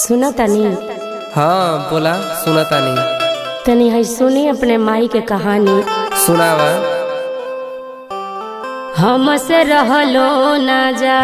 सुना तनी हाँ बोला सुना तानी तनी है सुनी अपने माई के कहानी सुनावा हमसे रहलो ना जा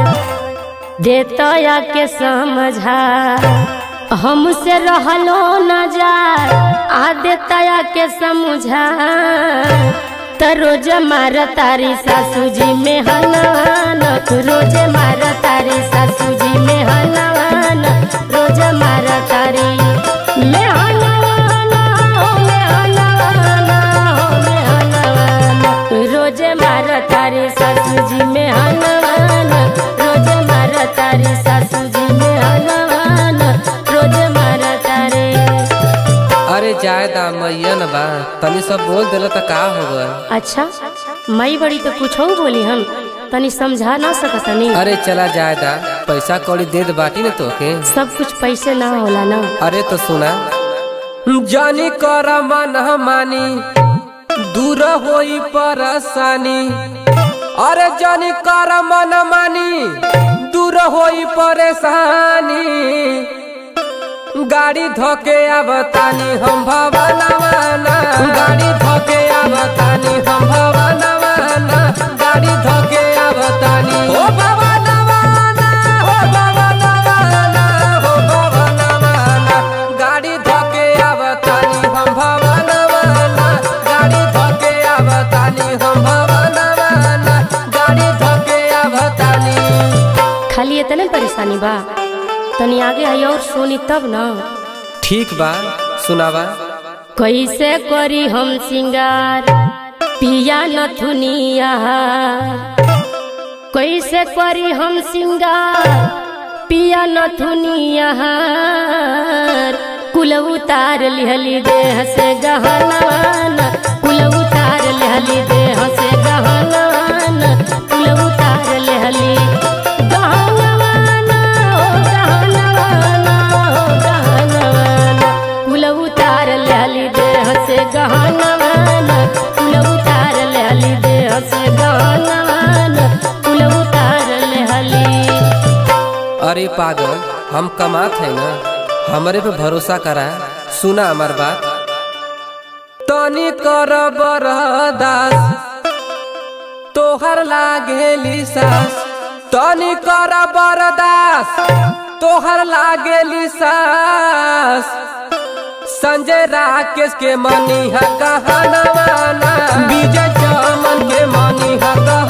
देतया के समझा हमसे रहलो ना जा आ देतया के समझा त रोज मार तारी सासू जी में हनवान रोज मार तारी सासू जी में हनवान रोज मार तारी में हनवान हो में हनवान हो में हनवान रोज मार तारी सासू जी में हनवान रोज मार तारी सासू जी में हनवान रोज मार तारे अरे जाए दा मैया न बा तनी सब बोल देला त का हो गए अच्छा मई बड़ी तो कुछ हो बोली हम तनी समझा ना सकतनी अरे चला जाए दा पैसा कौड़ी दे दे बाटी न तोके सब कुछ पैसे ना होला ना अरे तो सुना जानी कर मन मानी दूर होई परेशानी अरे जानी कर मन मानी दूर होई परेशानी गाड़ी धोके आवतानी हम भवनवाना गाड़ी धोके आवतानी हम भवनवाना गाड़ी धोके आवतानी हो भवनवाना हो भवनवाना हो भवनवाना गाड़ी धोके आवतानी हम भवनवाना गाड़ी धोके आवतानी हम भवनवाना गाड़ी धोके आवतानी खाली इतने परेशानी बा तनी आगे आई और सोनी तब ना ठीक बा सुनावा कैसे करी हम सिंगार पिया नथुनिया कैसे करी हम सिंगार पिया नथुनिया कुल उतार लिहली देह से गहनवान कुल उतार लिहली देह से गहनवान कुल उतार लिहली गहनवान हो गहनवान हो गहनवान कुल उतार लिहली देह से गहनवान कुल उतार लिहली देह से गहनवान कुल उतार लिहली अरे पागल हम कमात है ना हमरे पे भरोसा करा सुना हमार बात तनी कर बरदास तोहर लागेली सास तनी कर बरदास तोहर लागेली सास संजय राकेश के मनी है कहनवाना विजय चमन के मनी है